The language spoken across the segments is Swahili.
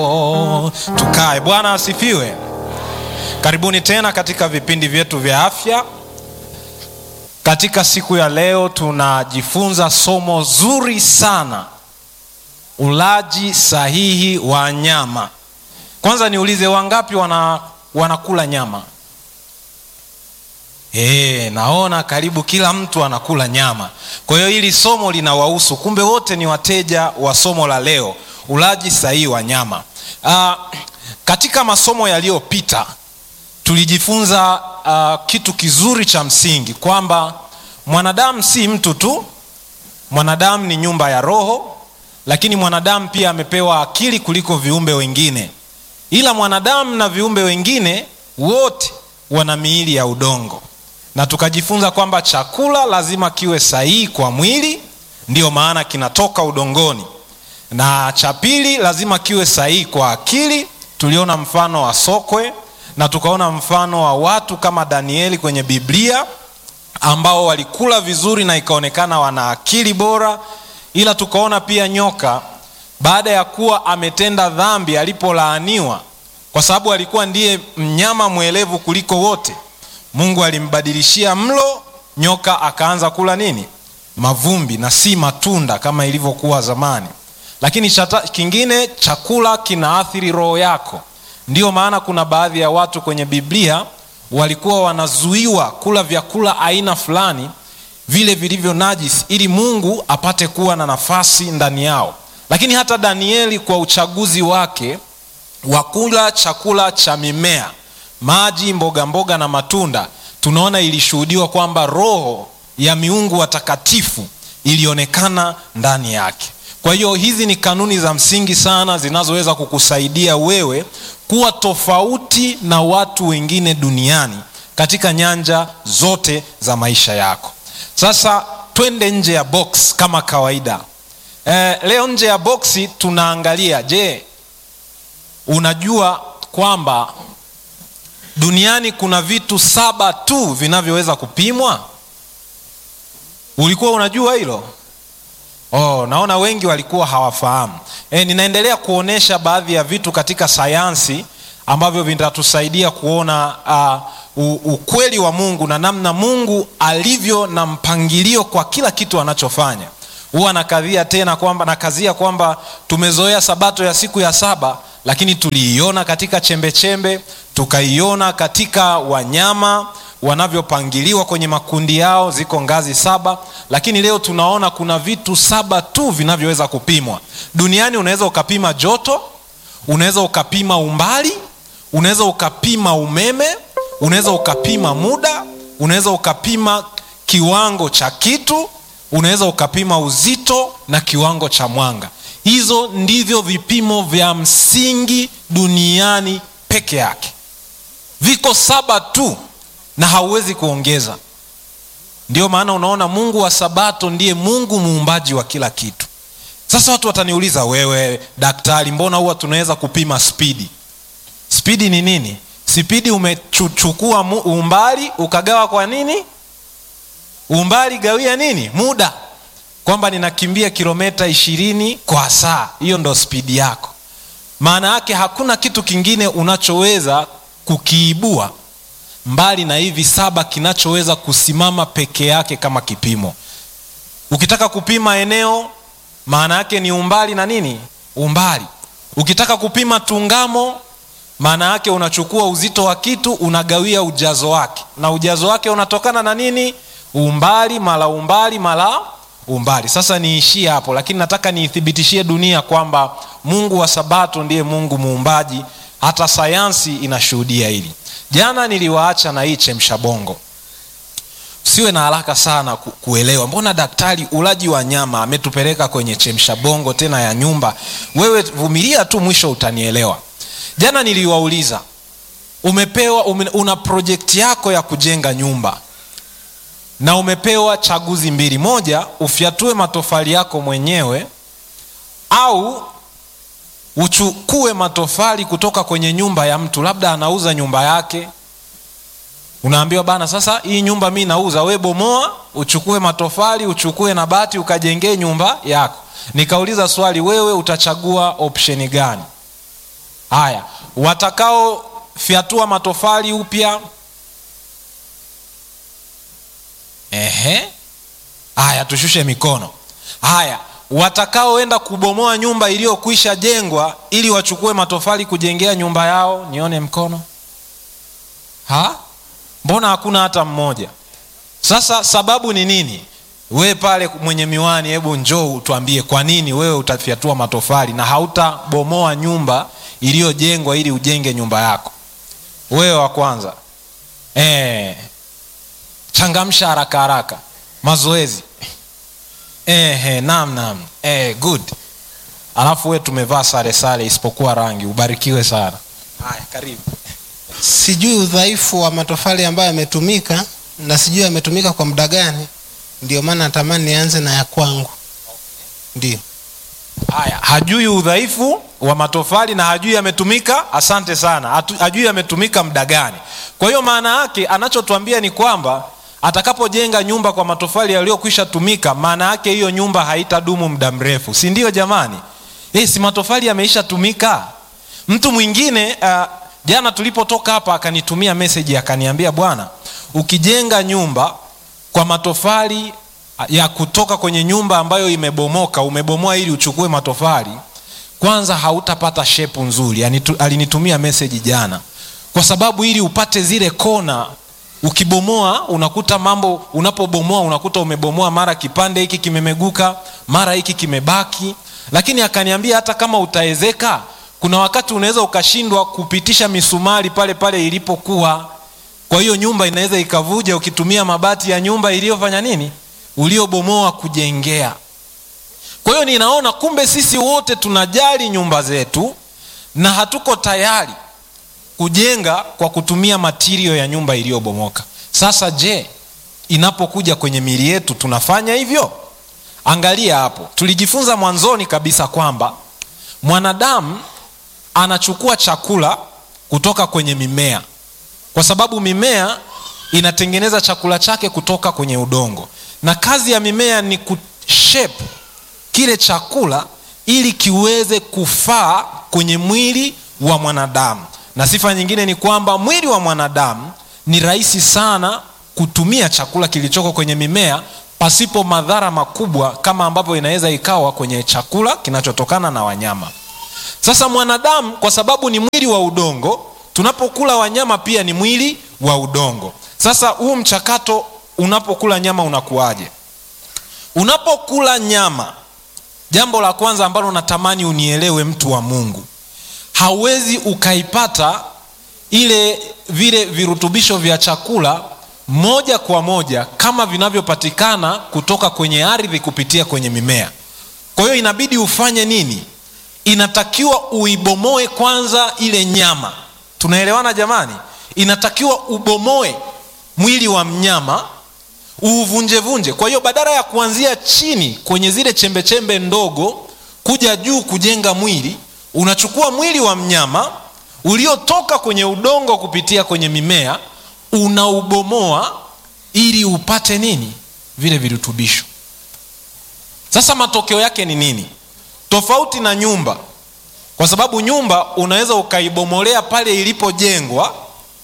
Oh, tukae. Bwana asifiwe. Karibuni tena katika vipindi vyetu vya afya. Katika siku ya leo tunajifunza somo zuri sana, ulaji sahihi wa nyama. Kwanza niulize, wangapi wana, wanakula nyama? E, naona karibu kila mtu anakula nyama. Kwa hiyo hili somo linawahusu, kumbe wote ni wateja wa somo la leo, ulaji sahihi wa nyama. Uh, katika masomo yaliyopita tulijifunza uh, kitu kizuri cha msingi kwamba mwanadamu si mtu tu, mwanadamu ni nyumba ya roho, lakini mwanadamu pia amepewa akili kuliko viumbe wengine, ila mwanadamu na viumbe wengine wote wana miili ya udongo, na tukajifunza kwamba chakula lazima kiwe sahihi kwa mwili, ndiyo maana kinatoka udongoni na cha pili lazima kiwe sahihi kwa akili. Tuliona mfano wa sokwe na tukaona mfano wa watu kama Danieli kwenye Biblia ambao walikula vizuri na ikaonekana wana akili bora, ila tukaona pia nyoka baada ya kuwa ametenda dhambi, alipolaaniwa kwa sababu alikuwa ndiye mnyama mwelevu kuliko wote, Mungu alimbadilishia mlo, nyoka akaanza kula nini? Mavumbi na si matunda kama ilivyokuwa zamani lakini chata, kingine chakula kinaathiri roho yako. Ndiyo maana kuna baadhi ya watu kwenye Biblia walikuwa wanazuiwa kula vyakula aina fulani vile vilivyo najisi, ili Mungu apate kuwa na nafasi ndani yao. Lakini hata Danieli kwa uchaguzi wake wa kula chakula cha mimea, maji, mboga mboga na matunda, tunaona ilishuhudiwa kwamba roho ya miungu watakatifu ilionekana ndani yake. Kwa hiyo hizi ni kanuni za msingi sana zinazoweza kukusaidia wewe kuwa tofauti na watu wengine duniani katika nyanja zote za maisha yako. Sasa twende nje ya box kama kawaida. E, leo nje ya boksi tunaangalia, je, unajua kwamba duniani kuna vitu saba tu vinavyoweza kupimwa? Ulikuwa unajua hilo? Oh, naona wengi walikuwa hawafahamu. E, ninaendelea kuonesha baadhi ya vitu katika sayansi ambavyo vitatusaidia kuona uh, ukweli wa Mungu na namna Mungu alivyo na mpangilio kwa kila kitu anachofanya. Huwa nakadhia tena kwamba nakazia kwamba tumezoea sabato ya siku ya saba, lakini tuliiona katika chembechembe, tukaiona katika wanyama wanavyopangiliwa kwenye makundi yao, ziko ngazi saba, lakini leo tunaona kuna vitu saba tu vinavyoweza kupimwa duniani. Unaweza ukapima joto, unaweza ukapima umbali, unaweza ukapima umeme, unaweza ukapima muda, unaweza ukapima kiwango cha kitu, unaweza ukapima uzito na kiwango cha mwanga. Hizo ndivyo vipimo vya msingi duniani peke yake, viko saba tu na hauwezi kuongeza. Ndio maana unaona Mungu wa Sabato ndiye Mungu muumbaji wa kila kitu. Sasa watu wataniuliza, wewe daktari, mbona huwa tunaweza kupima spidi? Spidi ni nini? Spidi umechukua umbali ukagawa kwa nini? Umbali gawia nini? Muda, kwamba ninakimbia kilomita ishirini kwa saa, hiyo ndo spidi yako. Maana yake hakuna kitu kingine unachoweza kukiibua mbali na hivi saba kinachoweza kusimama peke yake kama kipimo. Ukitaka kupima eneo, maana yake ni umbali na nini? Umbali. Ukitaka kupima tungamo, maana yake unachukua uzito wa kitu unagawia ujazo wake, na ujazo wake unatokana na nini? Umbali mara umbali mara umbali. Sasa niishie hapo, lakini nataka niithibitishie dunia kwamba Mungu wa Sabato ndiye Mungu muumbaji. Hata sayansi inashuhudia hili. Jana niliwaacha na hii chemsha bongo. Usiwe na haraka sana ku, kuelewa mbona daktari ulaji wa nyama ametupeleka kwenye chemsha bongo tena ya nyumba. Wewe vumilia tu, mwisho utanielewa. Jana niliwauliza, umepewa ume, una projekti yako ya kujenga nyumba na umepewa chaguzi mbili, moja ufyatue matofali yako mwenyewe au uchukue matofali kutoka kwenye nyumba ya mtu, labda anauza nyumba yake. Unaambiwa bana, sasa hii nyumba mi nauza, we bomoa, uchukue matofali, uchukue na bati, ukajengee nyumba yako. Nikauliza swali, wewe utachagua opsheni gani? haya watakaofyatua matofali upya ehe haya tushushe mikono haya watakaoenda kubomoa nyumba iliyokwisha jengwa ili wachukue matofali kujengea nyumba yao nione mkono ha mbona hakuna hata mmoja sasa sababu ni nini we pale mwenye miwani hebu njoo tuambie kwa nini wewe utafyatua matofali na hautabomoa nyumba iliyojengwa ili ujenge nyumba yako wewe wa kwanza e, changamsha haraka haraka mazoezi e, naam naam e, good alafu we tumevaa sare sare isipokuwa rangi ubarikiwe sana haya karibu sijui udhaifu wa matofali ambayo yametumika na sijui yametumika kwa muda gani ndio maana natamani nianze na ya kwangu ndio haya hajui udhaifu wa matofali na hajui yametumika asante sana Hatu, hajui yametumika muda gani kwa hiyo maana yake anachotuambia ni kwamba atakapojenga nyumba kwa matofali yaliyokwisha tumika maana yake hiyo nyumba haitadumu muda mrefu si ndio jamani hey, si matofali yameisha tumika mtu mwingine uh, jana tulipotoka hapa akanitumia meseji akaniambia bwana ukijenga nyumba kwa matofali ya kutoka kwenye nyumba ambayo imebomoka umebomoa ili uchukue matofali kwanza hautapata shepu nzuri yani, alinitumia meseji jana kwa sababu ili upate zile kona ukibomoa unakuta mambo unapobomoa unakuta umebomoa mara kipande hiki kimemeguka mara hiki kimebaki lakini akaniambia hata kama utaezeka kuna wakati unaweza ukashindwa kupitisha misumari pale pale ilipokuwa kwa hiyo nyumba inaweza ikavuja ukitumia mabati ya nyumba iliyofanya nini uliobomoa kujengea kwa hiyo ninaona kumbe sisi wote tunajali nyumba zetu na hatuko tayari kujenga kwa kutumia matirio ya nyumba iliyobomoka sasa je inapokuja kwenye mili yetu tunafanya hivyo angalia hapo tulijifunza mwanzoni kabisa kwamba mwanadamu anachukua chakula kutoka kwenye mimea kwa sababu mimea inatengeneza chakula chake kutoka kwenye udongo na kazi ya mimea ni kushape kile chakula ili kiweze kufaa kwenye mwili wa mwanadamu na sifa nyingine ni kwamba mwili wa mwanadamu ni rahisi sana kutumia chakula kilichoko kwenye mimea pasipo madhara makubwa kama ambavyo inaweza ikawa kwenye chakula kinachotokana na wanyama sasa mwanadamu kwa sababu ni mwili wa udongo tunapokula wanyama pia ni mwili wa udongo sasa huu mchakato unapokula nyama unakuwaje unapokula nyama jambo la kwanza ambalo natamani unielewe mtu wa mungu hauwezi ukaipata ile vile virutubisho vya chakula moja kwa moja kama vinavyopatikana kutoka kwenye ardhi kupitia kwenye mimea kwa hiyo inabidi ufanye nini inatakiwa uibomoe kwanza ile nyama tunaelewana jamani inatakiwa ubomoe mwili wa mnyama uuvunjevunje kwa hiyo badala ya kuanzia chini kwenye zile chembechembe chembe ndogo kuja juu kujenga mwili unachukua mwili wa mnyama uliotoka kwenye udongo kupitia kwenye mimea unaubomoa ili upate nini vile virutubisho sasa matokeo yake ni nini tofauti na nyumba kwa sababu nyumba unaweza ukaibomolea pale ilipojengwa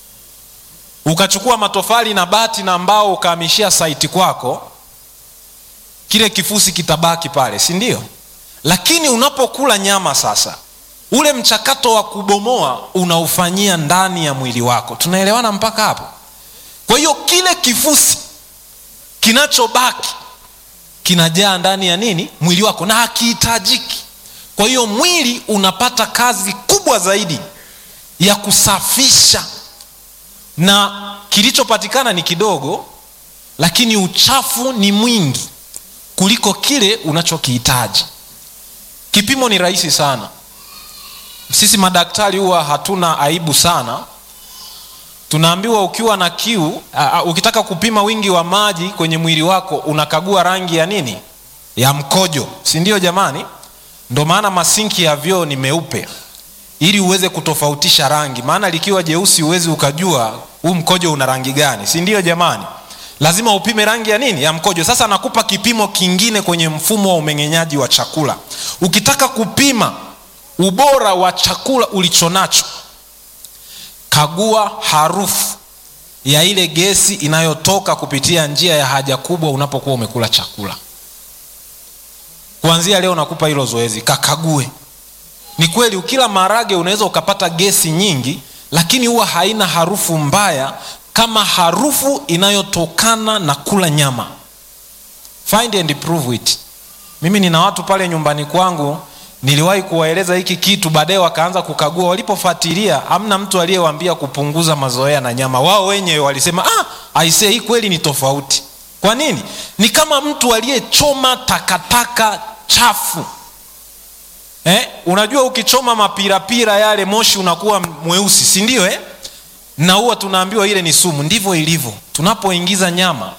ukachukua matofali na bati na mbao ukahamishia saiti kwako kile kifusi kitabaki pale si ndio lakini unapokula nyama sasa ule mchakato wa kubomoa unaufanyia ndani ya mwili wako tunaelewana mpaka hapo kwa hiyo kile kifusi kinachobaki kinajaa ndani ya nini mwili wako na hakihitajiki kwa hiyo mwili unapata kazi kubwa zaidi ya kusafisha na kilichopatikana ni kidogo lakini uchafu ni mwingi kuliko kile unachokihitaji kipimo ni rahisi sana sisi madaktari huwa hatuna aibu sana tunaambiwa ukiwa na kiu uh, ukitaka kupima wingi wa maji kwenye mwili wako unakagua rangi ya nini ya mkojo si ndio jamani ndo maana masinki ya vyoo ni meupe ili uweze kutofautisha rangi maana likiwa jeusi huwezi ukajua huu mkojo una rangi gani si ndio jamani lazima upime rangi ya nini ya mkojo sasa nakupa kipimo kingine kwenye mfumo wa umeng'enyaji wa chakula ukitaka kupima ubora wa chakula ulichonacho kagua harufu ya ile gesi inayotoka kupitia njia ya haja kubwa unapokuwa umekula chakula kuanzia leo nakupa hilo zoezi kakague ni kweli ukila maharage unaweza ukapata gesi nyingi lakini huwa haina harufu mbaya kama harufu inayotokana na kula nyama find and prove it mimi nina watu pale nyumbani kwangu niliwahi kuwaeleza hiki kitu baadaye wakaanza kukagua walipofuatilia hamna mtu aliyewambia kupunguza mazoea na nyama wao wenyewe walisema ah, aisee hii kweli ni tofauti kwa nini ni kama mtu aliyechoma takataka chafu eh? unajua ukichoma mapirapira yale moshi unakuwa mweusi si ndio eh? na huwa tunaambiwa ile ni sumu ndivyo ilivyo tunapoingiza nyama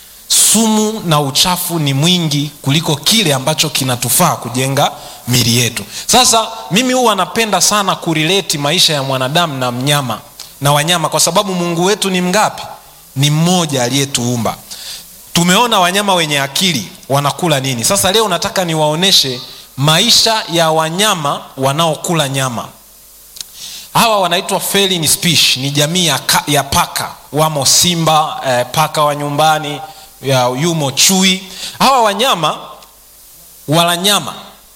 sumu na uchafu ni mwingi kuliko kile ambacho kinatufaa kujenga mili yetu sasa mimi huwa napenda sana kurileti maisha ya mwanadamu na mnyama na wanyama kwa sababu mungu wetu ni mgapi ni mmoja aliyetuumba tumeona wanyama wenye akili wanakula nini sasa leo nataka niwaoneshe maisha ya wanyama wanaokula nyama hawa wanaitwa feline species ni jamii ya, ka, ya paka wamo simba eh, paka wa nyumbani ya, yumo chui hawa wanyama wala nyama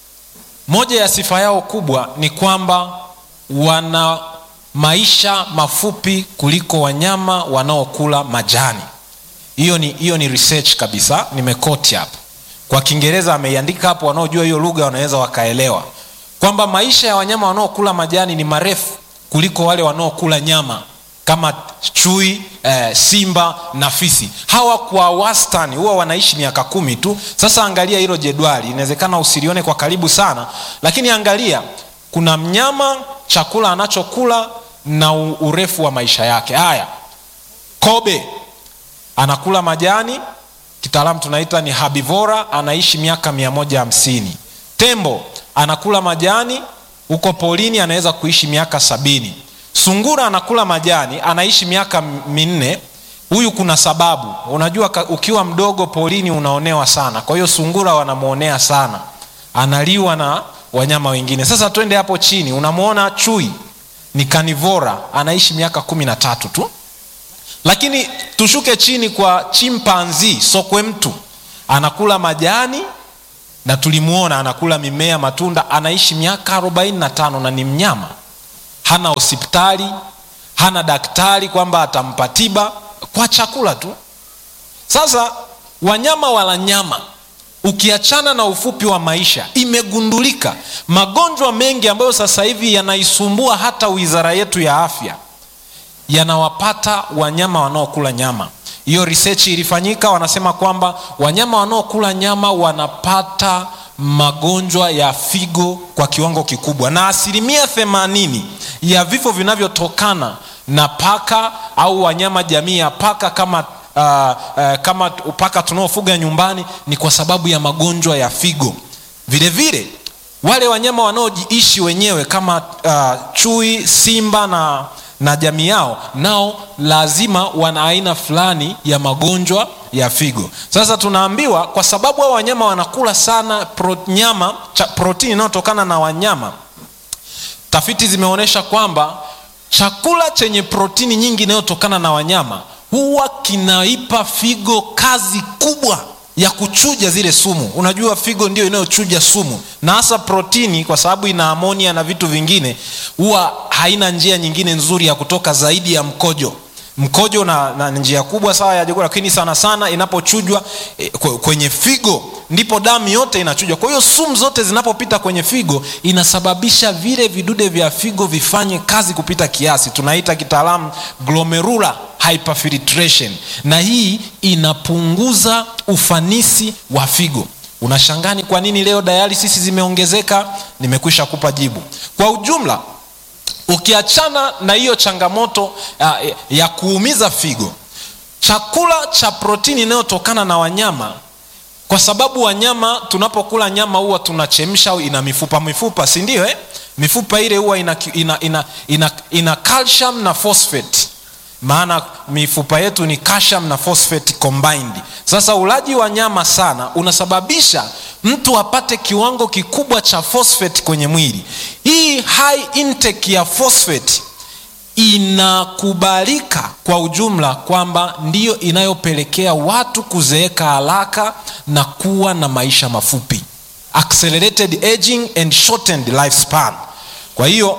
moja ya sifa yao kubwa ni kwamba wana maisha mafupi kuliko wanyama wanaokula majani hiyo ni, hiyo ni research kabisa nimekoti hapo kwa kiingereza ameiandika hapo wanaojua hiyo lugha wanaweza wakaelewa kwamba maisha ya wanyama wanaokula majani ni marefu kuliko wale wanaokula nyama kama chui eh, simba na fisi hawa kwa wastani huwa wanaishi miaka kumi tu sasa angalia hilo jedwali inawezekana usilione kwa karibu sana lakini angalia kuna mnyama chakula anachokula na urefu wa maisha yake haya kobe anakula majani kitaalamu tunaita ni habivora anaishi miaka mia moja hamsini tembo anakula majani huko polini anaweza kuishi miaka sabini sungura anakula majani anaishi miaka minne huyu kuna sababu unajua ukiwa mdogo polini unaonewa sana kwa hiyo sungura wanamwonea sana analiwa na wanyama wengine sasa twende hapo chini unamwona chui ni kanivora anaishi miaka kumi na tatu tu lakini tushuke chini kwa chimpanzi sokwe mtu anakula majani na tulimwona anakula mimea matunda anaishi miaka 45 na ni mnyama hana hospitali hana daktari kwamba atampa tiba kwa chakula tu sasa wanyama wala nyama ukiachana na ufupi wa maisha imegundulika magonjwa mengi ambayo sasa hivi yanaisumbua hata wizara yetu ya afya yanawapata wanyama wanaokula nyama hiyo research ilifanyika wanasema kwamba wanyama wanaokula nyama wanapata magonjwa ya figo kwa kiwango kikubwa na asilimia themanini ya vifo vinavyotokana na paka au wanyama jamii ya paka kama uh, uh, kama paka tunaofuga nyumbani ni kwa sababu ya magonjwa ya figo vile vile wale wanyama wanaojiishi wenyewe kama uh, chui simba na na jamii yao nao lazima wana aina fulani ya magonjwa ya figo sasa tunaambiwa kwa sababu hao wanyama wanakula sana pro, nyama cha, protini inayotokana na wanyama tafiti zimeonyesha kwamba chakula chenye protini nyingi inayotokana na wanyama huwa kinaipa figo kazi kubwa ya kuchuja zile sumu unajua figo ndio inayochuja sumu na hasa protini kwa sababu ina amonia na vitu vingine huwa haina njia nyingine nzuri ya kutoka zaidi ya mkojo mkojo na, na njia kubwa sawa ya chakula lakini sana sana inapochujwa e, kwenye figo ndipo damu yote inachujwa kwa hiyo sumu zote zinapopita kwenye figo inasababisha vile vidude vya figo vifanye kazi kupita kiasi tunaita kitaalamu glomerular hyperfiltration na hii inapunguza ufanisi wa figo unashangani kwa nini leo dialysis zimeongezeka nimekwisha kupa jibu kwa ujumla ukiachana na hiyo changamoto ya, ya kuumiza figo chakula cha protini inayotokana na wanyama kwa sababu wanyama tunapokula nyama huwa tunachemsha au ina mifupa mifupa si ndio eh? mifupa ile huwa ina, ina, ina, ina, ina calcium na phosphate maana mifupa yetu ni calcium na phosphate combined sasa ulaji wa nyama sana unasababisha mtu apate kiwango kikubwa cha phosphate kwenye mwili hii high intake ya phosphate inakubalika kwa ujumla kwamba ndiyo inayopelekea watu kuzeeka haraka na kuwa na maisha mafupi accelerated aging and shortened lifespan kwa hiyo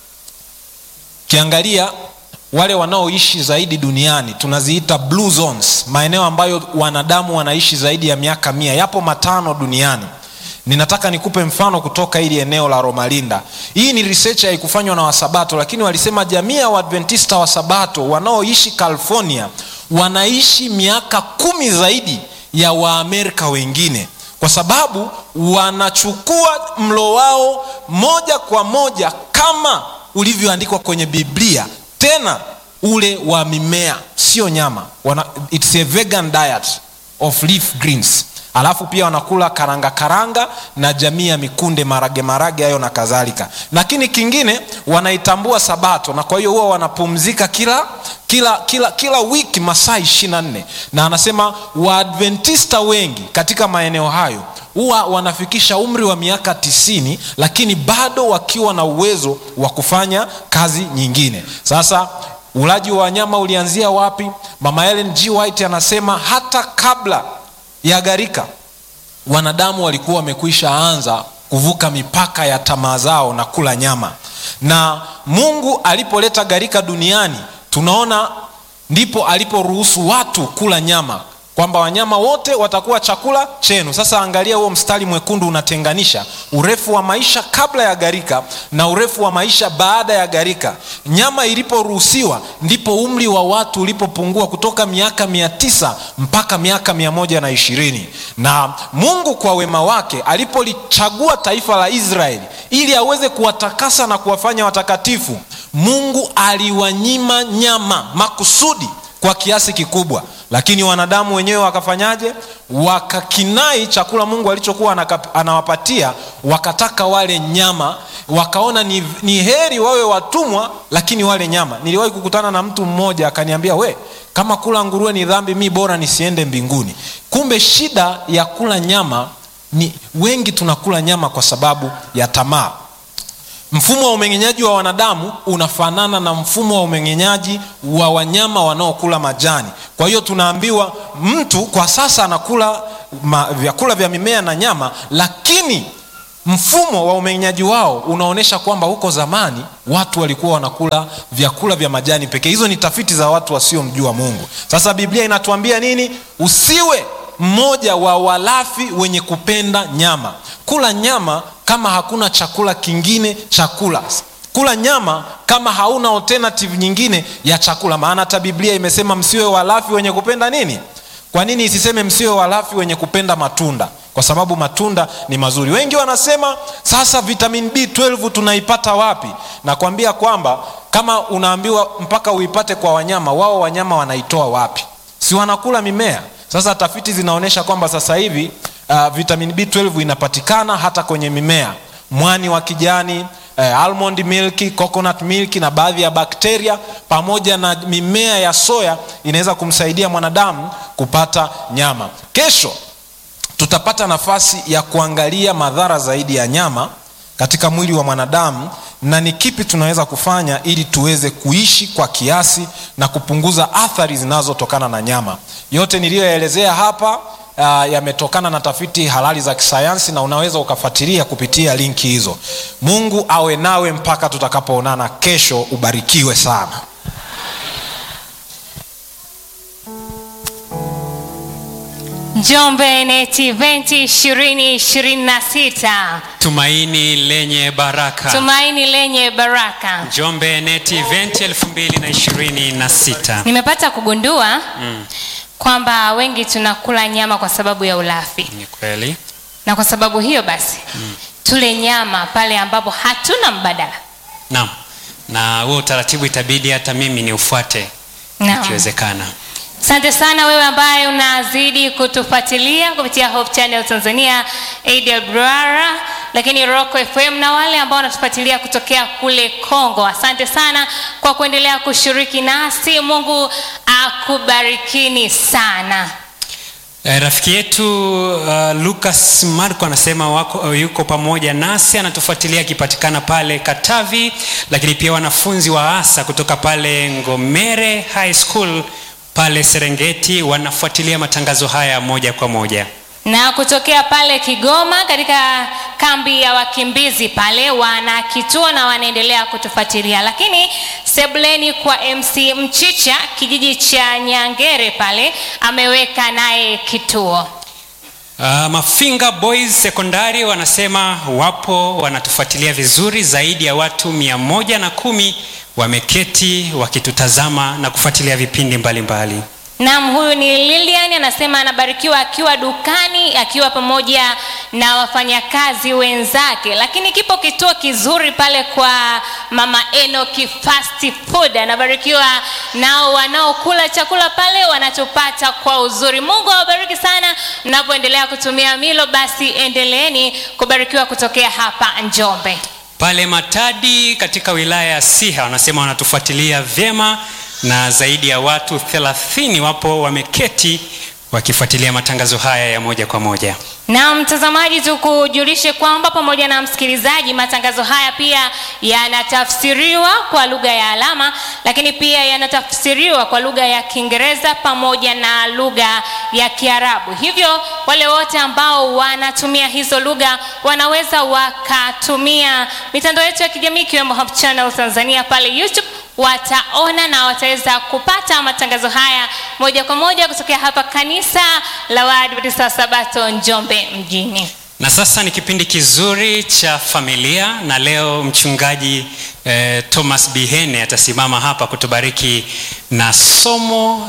ukiangalia wale wanaoishi zaidi duniani tunaziita blue zones maeneo ambayo wanadamu wanaishi zaidi ya miaka mia yapo matano duniani ninataka nikupe mfano kutoka hili eneo la romalinda hii ni research haikufanywa na wasabato lakini walisema jamii ya waadventista wa sabato wanaoishi california wanaishi miaka kumi zaidi ya waamerika wengine kwa sababu wanachukua mlo wao moja kwa moja kama ulivyoandikwa kwenye biblia tena ule wa mimea sio nyama Wana, it's a vegan diet of leaf greens alafu pia wanakula karanga karanga na jamii ya mikunde marage marage hayo na kadhalika lakini kingine wanaitambua sabato na kwa hiyo huwa wanapumzika kila kila kila kila wiki masaa ishiri na nne na anasema waadventista wengi katika maeneo hayo huwa wanafikisha umri wa miaka tisini lakini bado wakiwa na uwezo wa kufanya kazi nyingine sasa ulaji wa wanyama ulianzia wapi mama ellen g white anasema hata kabla ya gharika wanadamu walikuwa wamekwisha anza kuvuka mipaka ya tamaa zao na kula nyama na mungu alipoleta gharika duniani tunaona ndipo aliporuhusu watu kula nyama kwamba wanyama wote watakuwa chakula chenu sasa angalia huo mstari mwekundu unatenganisha urefu wa maisha kabla ya gharika na urefu wa maisha baada ya gharika nyama iliporuhusiwa ndipo umri wa watu ulipopungua kutoka miaka mia tisa mpaka miaka mia moja na ishirini na mungu kwa wema wake alipolichagua taifa la israeli ili aweze kuwatakasa na kuwafanya watakatifu mungu aliwanyima nyama makusudi kwa kiasi kikubwa lakini wanadamu wenyewe wakafanyaje wakakinai chakula mungu alichokuwa anaka- anawapatia wakataka wale nyama wakaona ni, ni heri wawe watumwa lakini wale nyama niliwahi kukutana na mtu mmoja akaniambia we kama kula nguruwe ni dhambi mi bora nisiende mbinguni kumbe shida ya kula nyama ni wengi tunakula nyama kwa sababu ya tamaa mfumo wa umeng'enyaji wa wanadamu unafanana na mfumo wa umeng'enyaji wa wanyama wanaokula majani kwa hiyo tunaambiwa mtu kwa sasa anakula ma, vyakula vya mimea na nyama lakini mfumo wa umeng'enyaji wao unaonyesha kwamba huko zamani watu walikuwa wanakula vyakula vya majani pekee hizo ni tafiti za watu wasiomjua mungu sasa biblia inatuambia nini usiwe mmoja wa walafi wenye kupenda nyama kula nyama kama hakuna chakula kingine chakula kula nyama kama hauna alternative nyingine ya chakula maana hata biblia imesema msiwe walafi wenye kupenda nini kwa nini isiseme msiwe walafi wenye kupenda matunda kwa sababu matunda ni mazuri wengi wanasema sasa vitamin b12 tunaipata wapi nakwambia kwamba kama unaambiwa mpaka uipate kwa wanyama wao wanyama wanaitoa wapi si wanakula mimea sasa tafiti zinaonyesha kwamba sasa hivi uh, vitamin b12 inapatikana hata kwenye mimea mwani wa kijani eh, almond milk coconut milk na baadhi ya bakteria pamoja na mimea ya soya inaweza kumsaidia mwanadamu kupata nyama kesho tutapata nafasi ya kuangalia madhara zaidi ya nyama katika mwili wa mwanadamu na ni kipi tunaweza kufanya ili tuweze kuishi kwa kiasi na kupunguza athari zinazotokana na nyama yote niliyoelezea hapa uh, yametokana na tafiti halali za kisayansi na unaweza ukafuatilia kupitia linki hizo mungu awe nawe mpaka tutakapoonana kesho ubarikiwe sana Njombe NET Event 2026 tumaini lenye baraka tumaini lenye baraka. njombe net event 2026 Nimepata kugundua kwamba wengi tunakula nyama kwa sababu ya ulafi, ni kweli na kwa sababu hiyo basi tule nyama pale ambapo hatuna mbadala. naam na huo utaratibu itabidi hata mimi ni ufuate Naam. ikiwezekana Asante sana wewe ambaye unazidi kutufuatilia kupitia Hope Channel Tanzania, AWR, lakini Rock FM na wale ambao wanatufuatilia kutokea kule Kongo. Asante sana kwa kuendelea kushiriki nasi. Mungu akubarikini sana. E, rafiki yetu uh, Lucas Marco anasema wako, uh, yuko pamoja nasi anatufuatilia akipatikana pale Katavi, lakini pia wanafunzi wa ASA kutoka pale Ngomere High School pale Serengeti wanafuatilia matangazo haya moja kwa moja. na kutokea pale Kigoma katika kambi ya wakimbizi pale wana kituo na wanaendelea kutufuatilia, lakini sebuleni kwa MC Mchicha kijiji cha Nyangere pale ameweka naye kituo. Uh, Mafinga Boys Sekondari wanasema wapo wanatufuatilia vizuri, zaidi ya watu mia moja na kumi wameketi wakitutazama na kufuatilia vipindi mbalimbali mbali. Naam, huyu ni Lilian anasema anabarikiwa akiwa dukani akiwa pamoja na wafanyakazi wenzake, lakini kipo kituo kizuri pale kwa mama Enoki Fast Food. Anabarikiwa nao wanaokula chakula pale wanachopata kwa uzuri. Mungu awabariki sana mnapoendelea kutumia milo, basi endeleeni kubarikiwa kutokea hapa Njombe. Pale Matadi katika wilaya ya Siha wanasema wanatufuatilia vyema na zaidi ya watu 30 wapo wameketi wakifuatilia matangazo haya ya moja kwa moja. Na mtazamaji, tukujulishe kwamba pamoja na msikilizaji, matangazo haya pia yanatafsiriwa kwa lugha ya alama, lakini pia yanatafsiriwa kwa lugha ya Kiingereza pamoja na lugha ya Kiarabu. Hivyo wale wote ambao wanatumia hizo lugha wanaweza wakatumia mitandao yetu ya kijamii ikiwemo Hope Channel Tanzania pale YouTube wataona na wataweza kupata matangazo haya moja kwa moja kutokea hapa kanisa la Waadventista wa Sabato Njombe mjini. Na sasa ni kipindi kizuri cha familia, na leo mchungaji eh, Thomas Bihene atasimama hapa kutubariki na somo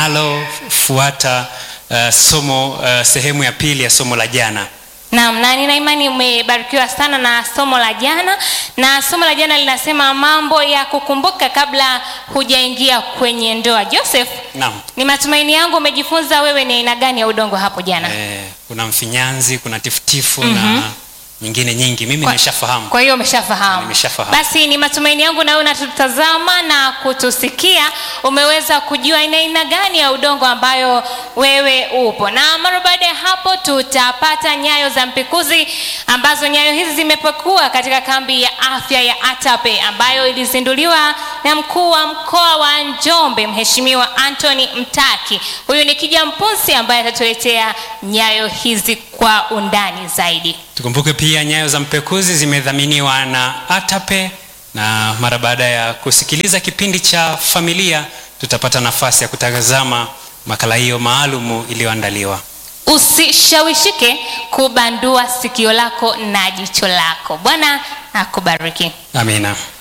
linalofuata eh, somo eh, sehemu ya pili ya somo la jana. Naam, na nina imani umebarikiwa sana na somo la jana, na somo la jana linasema mambo ya kukumbuka kabla hujaingia kwenye ndoa. Joseph, Naam. ni matumaini yangu umejifunza wewe ni aina gani ya udongo hapo jana. Eh, kuna mfinyanzi, kuna tifutifu na nyingine nyingi. Mimi nimeshafahamu. Kwa hiyo umeshafahamu. Nimeshafahamu. Basi ni matumaini yangu na wewe unatutazama na kutusikia umeweza kujua aina aina gani ya udongo ambayo wewe upo. Na mara baada ya hapo tutapata nyayo za mpikuzi ambazo nyayo hizi zimepekua katika kambi ya afya ya Atape ambayo ilizinduliwa na mkuu wa mkoa wa Njombe Mheshimiwa Anthony Mtaki. Huyu ni Kija Mpunsi ambaye atatuletea nyayo hizi kwa undani zaidi. Tukumbuke pia nyayo za mpekuzi zimedhaminiwa na Atape, na mara baada ya kusikiliza kipindi cha familia tutapata nafasi ya kutazama makala hiyo maalumu iliyoandaliwa. Usishawishike kubandua sikio lako na jicho lako. Bwana akubariki. Amina.